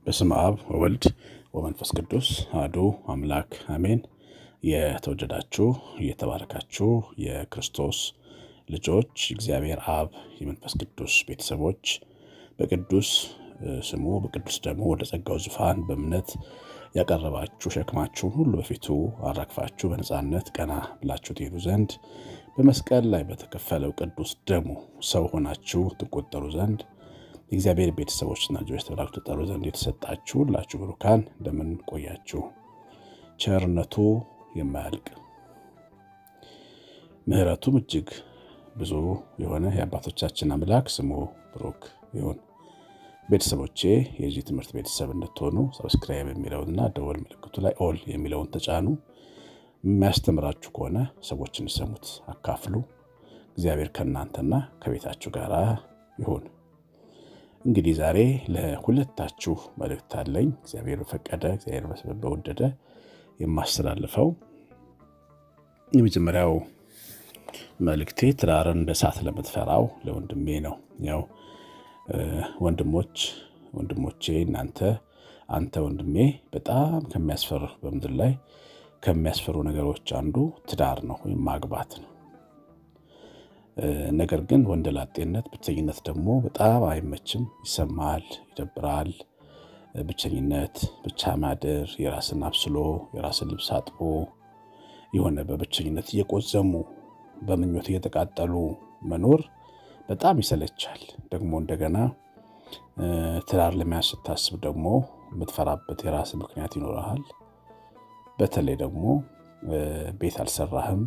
በስመ አብ ወወልድ ወመንፈስ ቅዱስ አሐዱ አምላክ አሜን። የተወደዳችሁ የተባረካችሁ የክርስቶስ ልጆች እግዚአብሔር አብ የመንፈስ ቅዱስ ቤተሰቦች በቅዱስ ስሙ በቅዱስ ደግሞ ወደ ጸጋው ዙፋን በእምነት ያቀረባችሁ ሸክማችሁን ሁሉ በፊቱ አራግፋችሁ በነፃነት ቀና ብላችሁ ትሄዱ ዘንድ በመስቀል ላይ በተከፈለው ቅዱስ ደሙ ሰው ሆናችሁ ትቆጠሩ ዘንድ የእግዚአብሔር ቤተሰቦችና ልጆች ተብላችሁ ትጠሩ ዘንድ የተሰጣችሁ ሁላችሁ ብሩካን እንደምን ቆያችሁ? ቸርነቱ የማያልቅ ምሕረቱም እጅግ ብዙ የሆነ የአባቶቻችን አምላክ ስሙ ብሩክ ይሁን። ቤተሰቦቼ የዚህ ትምህርት ቤተሰብ እንድትሆኑ ሰብስክራይብ የሚለውንና ደወል ምልክቱ ላይ ኦል የሚለውን ተጫኑ። የሚያስተምራችሁ ከሆነ ሰዎች እንዲሰሙት አካፍሉ። እግዚአብሔር ከእናንተና ከቤታችሁ ጋር ይሁን። እንግዲህ ዛሬ ለሁለታችሁ መልእክት አለኝ። እግዚአብሔር በፈቀደ እግዚአብሔር በወደደ የማስተላልፈው የመጀመሪያው መልእክቴ ትዳርን እንደ እሳት ለምትፈራው ለወንድሜ ነው። ያው ወንድሞች ወንድሞቼ እናንተ አንተ ወንድሜ በጣም ከሚያስፈሩ በምድር ላይ ከሚያስፈሩ ነገሮች አንዱ ትዳር ነው ወይም ማግባት ነው። ነገር ግን ወንደላጤነት ብቸኝነት ደግሞ በጣም አይመችም፣ ይሰማል፣ ይደብራል። ብቸኝነት፣ ብቻ ማደር፣ የራስን አብስሎ የራስን ልብስ አጥቦ የሆነ በብቸኝነት እየቆዘሙ በምኞት እየተቃጠሉ መኖር በጣም ይሰለቻል። ደግሞ እንደገና ትዳር ለመያዝ ስታስብ ደግሞ የምትፈራበት የራስ ምክንያት ይኖረሃል። በተለይ ደግሞ ቤት አልሰራህም፣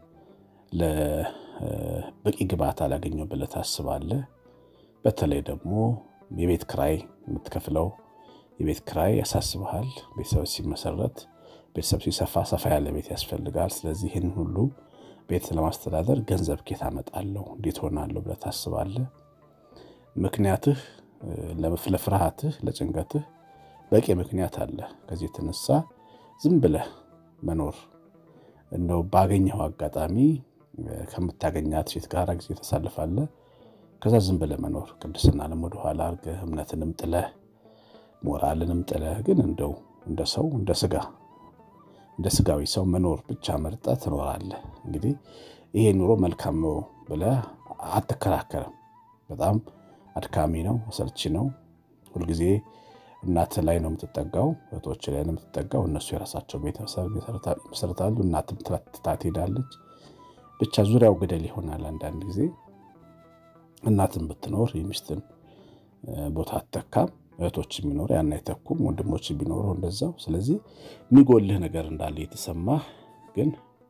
ለበቂ ግብዓት አላገኘው ብለህ ታስባለህ። በተለይ ደግሞ የቤት ክራይ የምትከፍለው የቤት ክራይ ያሳስበሃል። ቤተሰብ ሲመሰረት ቤተሰብ ሲሰፋ ሰፋ ያለ ቤት ያስፈልጋል። ስለዚህ ይህን ሁሉ ቤት ለማስተዳደር ገንዘብ ኬት አመጣለሁ እንዴት ሆናለሁ ብለህ ታስባለህ። ምክንያትህ ለፍርሃትህ ለጭንቀትህ በቂ ምክንያት አለ። ከዚህ የተነሳ ዝም ብለህ መኖር እንደው ባገኘው አጋጣሚ ከምታገኛት ሴት ጋር ጊዜ ታሳልፋለህ። ከዛ ዝም ብለህ መኖር ቅድስናንም ወደኋላ አድርገህ እምነትንም ጥለህ ሞራልንም ጥለህ ግን እንደው እንደ ሰው እንደ ስጋ እንደ ስጋዊ ሰው መኖር ብቻ መርጠህ ትኖራለህ። እንግዲህ ይሄ ኑሮ መልካም ነው ብለህ አትከራከርም። በጣም አድካሚ ነው፣ አሰልቺ ነው። ሁልጊዜ እናት ላይ ነው የምትጠጋው፣ እህቶች ላይ ነው የምትጠጋው። እነሱ የራሳቸው ቤተሰብ ይመሰርታሉ፣ እናትም ትታ ትሄዳለች። ብቻ ዙሪያው ገደል ይሆናል። አንዳንድ ጊዜ እናትም ብትኖር የሚስትን ቦታ አትተካም። እህቶች ቢኖሩ ያን አይተኩም። ወንድሞች ቢኖሩ እንደዛው። ስለዚህ የሚጎልህ ነገር እንዳለ የተሰማህ ግን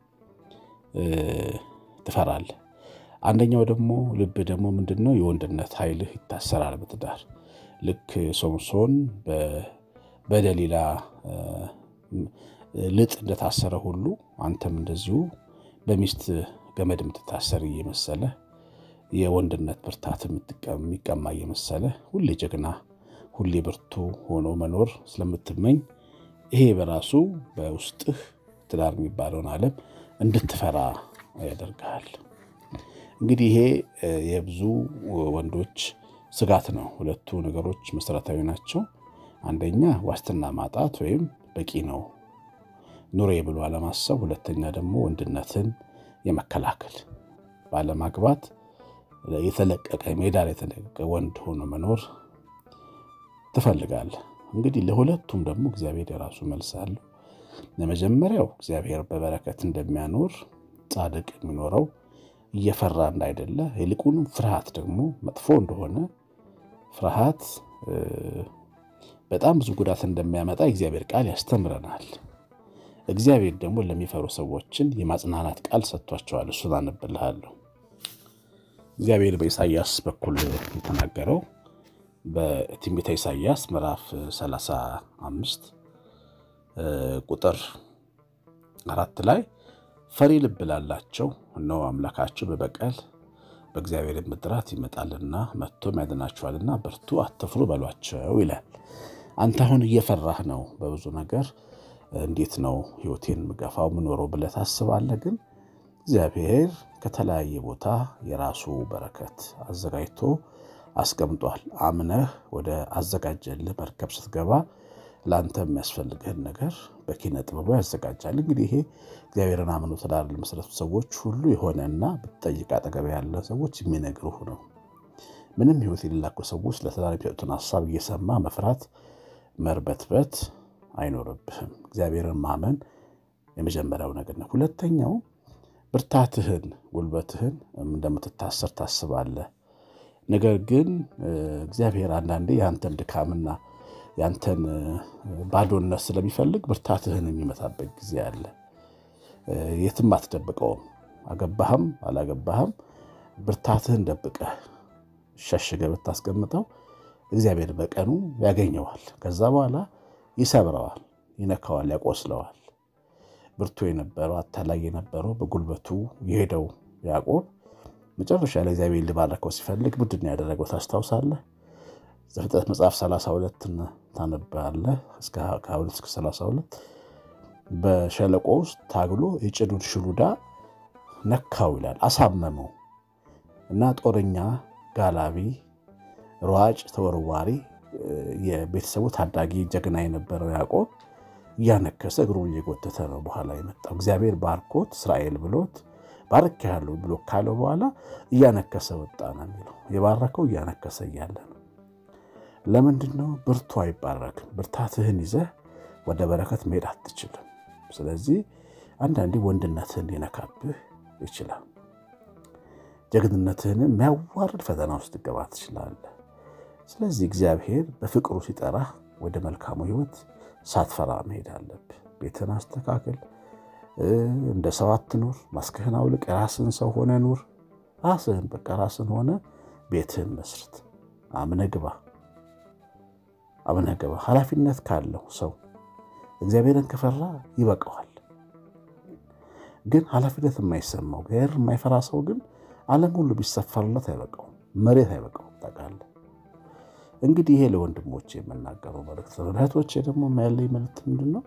ትፈራለህ። አንደኛው ደግሞ ልብ ደግሞ ምንድን ነው የወንድነት ኃይልህ ይታሰራል በትዳር ልክ ሶምሶን በደሊላ ልጥ እንደታሰረ ሁሉ አንተም እንደዚሁ በሚስት ገመድ የምትታሰር እየመሰለ የወንድነት ብርታት የሚቀማ እየመሰለ ሁሌ ጀግና ሁሌ ብርቱ ሆኖ መኖር ስለምትመኝ ይሄ በራሱ በውስጥህ ትዳር የሚባለውን ዓለም እንድትፈራ ያደርግሃል። እንግዲህ ይሄ የብዙ ወንዶች ስጋት ነው። ሁለቱ ነገሮች መሰረታዊ ናቸው። አንደኛ ዋስትና ማጣት ወይም በቂ ነው ኑሬ ብሎ አለማሰብ፣ ሁለተኛ ደግሞ ወንድነትን የመከላከል ባለማግባት የተለቀቀ ሜዳ ላይ የተለቀቀ ወንድ ሆኖ መኖር ትፈልጋለህ። እንግዲህ ለሁለቱም ደግሞ እግዚአብሔር የራሱ መልስ አለው። ለመጀመሪያው እግዚአብሔር በበረከት እንደሚያኖር ጻድቅ የሚኖረው እየፈራ እንዳይደለ፣ ይልቁንም ፍርሃት ደግሞ መጥፎ እንደሆነ ፍርሃት በጣም ብዙ ጉዳት እንደሚያመጣ እግዚአብሔር ቃል ያስተምረናል። እግዚአብሔር ደግሞ ለሚፈሩ ሰዎችን የማጽናናት ቃል ሰጥቷቸዋል። እሱን አነብልሃለሁ። እግዚአብሔር በኢሳይያስ በኩል የተናገረው በትንቢተ ኢሳይያስ ምዕራፍ 35 ቁጥር አራት ላይ ፈሪ ልብ ላላቸው እነሆ አምላካችሁ በበቀል በእግዚአብሔር ምድራት ይመጣልና መጥቶም ያድናችኋልና በርቱ፣ አትፍሩ በሏቸው ይላል። አንተ አሁን እየፈራህ ነው በብዙ ነገር እንዴት ነው ሕይወቴን ምገፋው ምኖረው ብለህ ታስባለህ። ግን እግዚአብሔር ከተለያየ ቦታ የራሱ በረከት አዘጋጅቶ አስቀምጧል። አምነህ ወደ አዘጋጀልህ መርከብ ስትገባ ለአንተ የሚያስፈልግህን ነገር በኪነ ጥበቡ ያዘጋጃል። እንግዲህ ይሄ እግዚአብሔርን አምኖ ትዳር ለመሰረቱ ሰዎች ሁሉ የሆነና ብትጠይቅ አጠገብ ያለ ሰዎች የሚነግሩህ ነው። ምንም ሕይወት የሌላቸው ሰዎች ለትዳር የሚሰጡትን ሀሳብ እየሰማ መፍራት፣ መርበትበት አይኖርብህም። እግዚአብሔርን ማመን የመጀመሪያው ነገር ነው። ሁለተኛው ብርታትህን፣ ጉልበትህን እንደምትታሰር ታስባለህ። ነገር ግን እግዚአብሔር አንዳንዴ የአንተን ድካምና ያንተን ባዶነት ስለሚፈልግ ብርታትህን የሚመታበት ጊዜ አለ። የትም አትደብቀውም። አገባህም አላገባህም ብርታትህን ደብቀህ ሸሽገህ ብታስቀምጠው እግዚአብሔር በቀኑ ያገኘዋል። ከዛ በኋላ ይሰብረዋል፣ ይነካዋል፣ ያቆስለዋል። ብርቱ የነበረው አታላይ የነበረው በጉልበቱ የሄደው ያዕቆብ መጨረሻ ላይ እግዚአብሔር ሊባረከው ሲፈልግ ምንድን ያደረገው ታስታውሳለህ? ዘፍጥረት መጽሐፍ 32 ታነባለህ እስከ 22 እስከ 32 በሸለቆ ውስጥ ታግሎ የጭኑን ሽሉዳ ነካው ይላል። አሳመመው እና ጦረኛ፣ ጋላቢ፣ ሯጭ፣ ተወርዋሪ የቤተሰቡ ታዳጊ ጀግና የነበረው ያዕቆብ እያነከሰ እግሩን እየጎተተ ነው በኋላ የመጣው። እግዚአብሔር ባርኮት እስራኤል ብሎት ባርኬሃለሁ ብሎ ካለው በኋላ እያነከሰ ወጣ ነው የሚለው። የባረከው እያነከሰ እያለ ነው። ለምንድን ነው? ብርቱ አይባረክም። ብርታትህን ይዘህ ወደ በረከት መሄድ አትችልም። ስለዚህ አንዳንዴ ወንድነትህን ሊነካብህ ይችላል። ጀግንነትህን የሚያዋርድ ፈተና ውስጥ ትገባ ትችላለህ። ስለዚህ እግዚአብሔር በፍቅሩ ሲጠራህ ወደ መልካሙ ሕይወት ሳትፈራ መሄድ አለብህ። ቤትህን አስተካክል። እንደ ሰው አትኑር። ማስክህን አውልቅ። ራስህን ሰው ሆነ ኑር። ራስህን በቃ ራስህን ሆነ ቤትህን መስርት። አምነህ ግባ። አምነህ ግባ። ኃላፊነት ካለው ሰው እግዚአብሔርን ከፈራ ይበቃዋል። ግን ኃላፊነት የማይሰማው እግዚአብሔር የማይፈራ ሰው ግን ዓለም ሁሉ ቢሰፈርለት አይበቃውም፣ መሬት አይበቃውም። ታውቃለህ። እንግዲህ ይሄ ለወንድሞቼ የምናገረው መልእክት ነው። እህቶቼ ደግሞ ያለኝ መልእክት ምንድን ነው?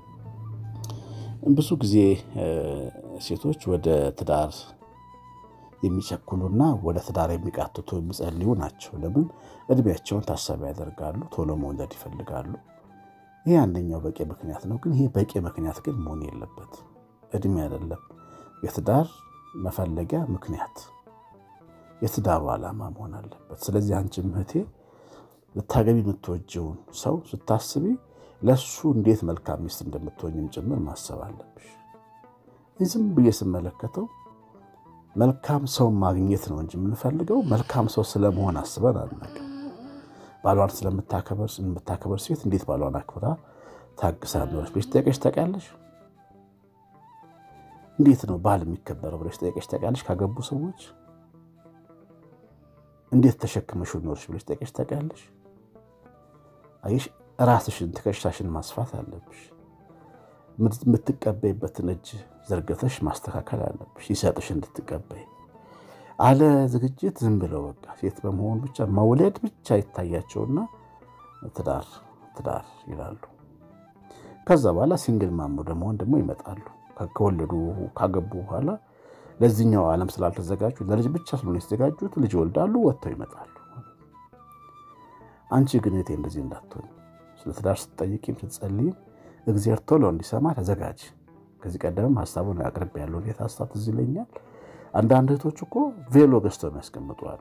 ብዙ ጊዜ ሴቶች ወደ ትዳር የሚቸኩሉና ወደ ትዳር የሚቃትቱ የሚጸልዩ ናቸው። ለምን? እድሜያቸውን ታሳቢ ያደርጋሉ። ቶሎ መውለድ ይፈልጋሉ። ይሄ አንደኛው በቂ ምክንያት ነው። ግን ይሄ በቂ ምክንያት ግን መሆን የለበት። እድሜ አይደለም የትዳር መፈለጊያ ምክንያት፣ የትዳሩ ዓላማ መሆን አለበት። ስለዚህ አንቺም እህቴ ልታገቢ የምትወጂውን ሰው ስታስቢ ለሱ እንዴት መልካም ሚስት እንደምትሆኝም ጭምር ማሰብ አለብሽ። ዝም ብዬ ስመለከተው መልካም ሰው ማግኘት ነው እንጂ የምንፈልገው መልካም ሰው ስለመሆን አስበን አናውቅም። ባሏን ስለምታከበር የምታከበር ሴት እንዴት ባሏን አክብራ ታግሳ ኖረች ብለሽ ጠይቀሽ ታውቂያለሽ? እንዴት ነው ባል የሚከበረው ብለሽ ጠይቀሽ ታውቂያለሽ? ካገቡ ሰዎች እንዴት ተሸክመሽ ኖረች ብለሽ ጠይቀሽ ታውቂያለሽ? አየሽ፣ ራስሽን ትከሻሽን ማስፋት አለብሽ። የምትቀበይበትን እጅ ዘርግተሽ ማስተካከል አለብሽ፣ ይሰጥሽ እንድትቀበይ። አለ ዝግጅት ዝም ብለው በቃ ሴት በመሆን ብቻ መውለድ ብቻ ይታያቸውና ትዳር ትዳር ይላሉ። ከዛ በኋላ ሲንግል ማሞ ደግሞ ደግሞ ይመጣሉ። ከወለዱ ካገቡ በኋላ ለዚህኛው ዓለም ስላልተዘጋጁ ለልጅ ብቻ ስለሆነ የተዘጋጁት ልጅ ይወልዳሉ፣ ወጥተው ይመጣሉ። አንቺ ግን እህቴ እንደዚህ እንዳትሆኝ። ስለ ትዳር ስትጠይቂም ስትጸልይም እግዚአብሔር ቶሎ እንዲሰማ ተዘጋጅ። ከዚህ ቀደምም ሀሳቡን አቅርቤ ያለው ጌታ ሀሳብ ትዝ ይለኛል። አንዳንድ እህቶች እኮ ቬሎ ገዝተው የሚያስቀምጡ አሉ።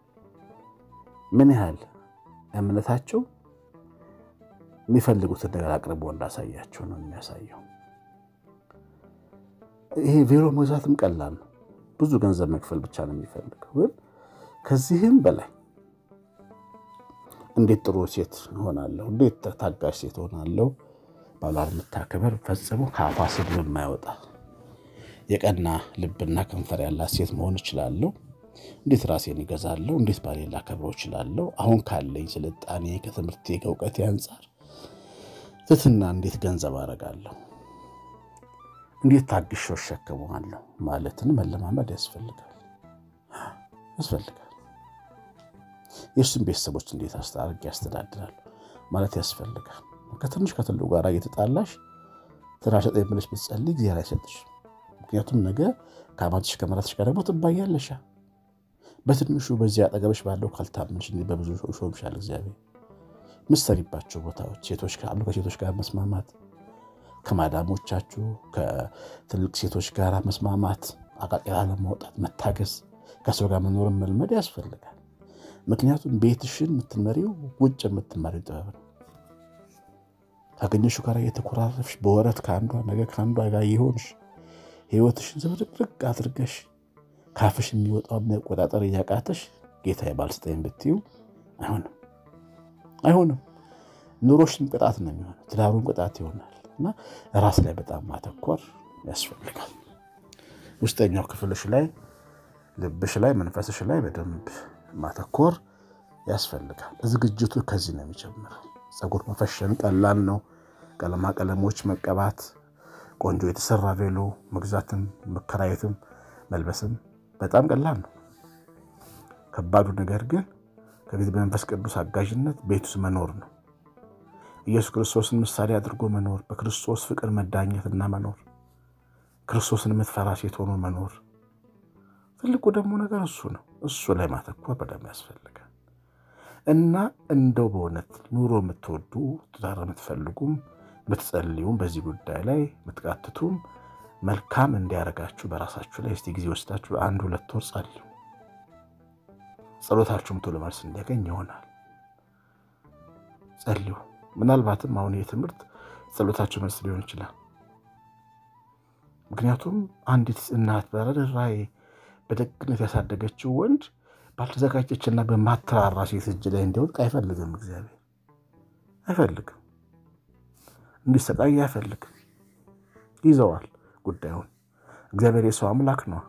ምን ያህል እምነታቸው የሚፈልጉትን ነገር አቅርቦ እንዳሳያቸው ነው የሚያሳየው። ይሄ ቬሎ መግዛትም ቀላል ነው። ብዙ ገንዘብ መክፈል ብቻ ነው የሚፈልገው። ግን ከዚህም በላይ እንዴት ጥሩ ሴት ሆናለሁ፣ እንዴት ታጋሽ ሴት ሆናለሁ፣ ባሏን የምታከበር ፈጽሞ ከአፏ ስድብ የማያወጣ የቀና ልብና ከንፈር ያላት ሴት መሆን እችላለሁ፣ እንዴት ራሴን ይገዛለሁ፣ እንዴት ባሌን ላከብረው እችላለሁ፣ አሁን ካለኝ ስልጣኔ ከትምህርቴ ከእውቀቴ አንጻር ትትና እንዴት ገንዘብ አደርጋለሁ እንዴት ታግሼው እሸከመዋለሁ ማለትን መለማመድ ያስፈልጋል ያስፈልጋል። የእሱን ቤተሰቦች እንዴት አድርጌ ያስተዳድራል ማለት ያስፈልጋል። ከትንሽ ከትልቁ ጋር እየተጣላሽ ትዳር ሰጠኝ ብለሽ ብትጸልይ እግዚአብሔር አይሰጥሽ። ምክንያቱም ነገ ከአማትሽ ከመራትሽ ጋር ደግሞ ትባያለሽ። በትንሹ በዚህ አጠገብሽ ባለው ካልታመንሽ በብዙ ሾምሻል እግዚአብሔር። ምሰሪባቸው ቦታዎች ሴቶች ካሉ ከሴቶች ጋር መስማማት፣ ከማዳሞቻችሁ ከትልቅ ሴቶች ጋር መስማማት፣ አቃቂራ ለማውጣት መታገስ፣ ከሰው ጋር መኖርን መልመድ ያስፈልጋል። ምክንያቱም ቤትሽን የምትመሪው ውጭ የምትመሪው ጥበብ ነው። ካገኘሽው ጋር የተኮራረፍሽ በወረት ከአንዷ ነገ ከአንዷ ጋር የሆንሽ ህይወትሽን ዝብርቅርቅ አድርገሽ ካፍሽ የሚወጣው መቆጣጠር እያቃተሽ ጌታ ባልስጠኝ ብትዩ አይሆንም፣ አይሆንም። ኑሮሽን ቅጣት ነው የሚሆነው፣ ትዳሩን ቅጣት ይሆናል። እና ራስ ላይ በጣም ማተኮር ያስፈልጋል። ውስጠኛው ክፍልሽ ላይ፣ ልብሽ ላይ፣ መንፈስሽ ላይ በደንብ ማተኮር ያስፈልጋል። ዝግጅቱ ከዚህ ነው የሚጀምረው። ፀጉር መፈሸን ቀላል ነው። ቀለማ ቀለሞች መቀባት፣ ቆንጆ የተሰራ ቬሎ መግዛትም መከራየትም መልበስም በጣም ቀላል ነው። ከባዱ ነገር ግን ከጊዜ በመንፈስ ቅዱስ አጋዥነት ቤት ውስጥ መኖር ነው። ኢየሱስ ክርስቶስን ምሳሌ አድርጎ መኖር፣ በክርስቶስ ፍቅር መዳኘትና መኖር፣ ክርስቶስን የምትፈራ ሴት ሆኖ መኖር። ትልቁ ደግሞ ነገር እሱ ነው። እሱ ላይ ማተኮር በደንብ ያስፈልጋል። እና እንደው በእውነት ኑሮ የምትወዱ ትዳር የምትፈልጉም የምትጸልዩም በዚህ ጉዳይ ላይ የምትቃትቱም መልካም እንዲያደርጋችሁ በራሳችሁ ላይ እስቲ ጊዜ ወስዳችሁ አንድ ሁለት ወር ጸልዩ። ጸሎታችሁም ቶሎ መልስ እንዲያገኝ ይሆናል። ጸልዩ። ምናልባትም አሁን ይህ ትምህርት ጸሎታችሁ መልስ ሊሆን ይችላል። ምክንያቱም አንዲት እናት በርኅራኄ በደግነት ያሳደገችው ወንድ ባልተዘጋጀችና በማትራራ ሴት እጅ ላይ እንዲወድቅ አይፈልግም። እግዚአብሔር አይፈልግም። እንዲሰቃይ አይፈልግም። ይዘዋል ጉዳዩን። እግዚአብሔር የሰው አምላክ ነው።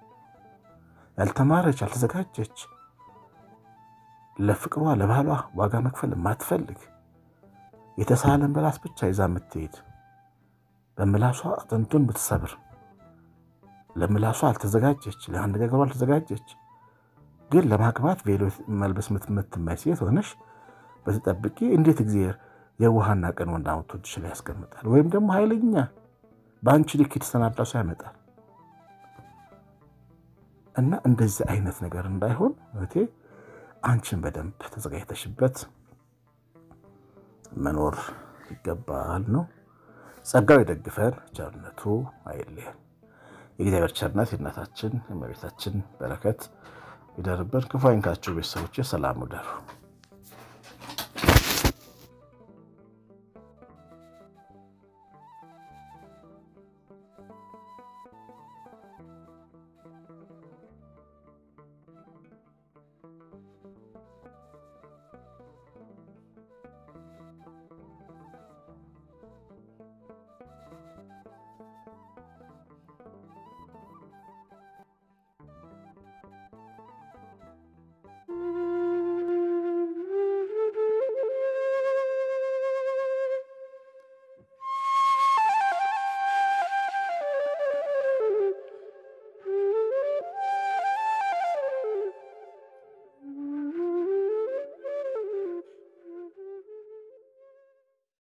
ያልተማረች ያልተዘጋጀች፣ ለፍቅሯ ለባሏ ዋጋ መክፈል የማትፈልግ የተሳለን በላስ ብቻ ይዛ የምትሄድ በምላሷ አጥንቱን ብትሰብር ለምላሷ አልተዘጋጀች፣ ለአነጋገሯ አልተዘጋጀች ግን ለማግባት ቬሎ መልበስ የምትመይ ሴት ሆነሽ በተጠብቂ እንዴት እግዚአብሔር የዋሃና ቀን ወንድ አውጥቶ እጅሽ ላይ ያስቀምጣል? ወይም ደግሞ ኃይለኛ በአንቺ ልክ የተሰናዳ ሰው ያመጣል። እና እንደዚህ አይነት ነገር እንዳይሆን እህቴ አንቺን በደንብ ተዘጋጅተሽበት መኖር ይገባል ነው። ጸጋው የደግፈን፣ ቸርነቱ አይለየን። የእግዚአብሔር ቸርነት የእናታችን የእመቤታችን በረከት ይደርብን። ክፉ አይንካችሁ ቤተሰቦች፣ ሰላም ውደሩ።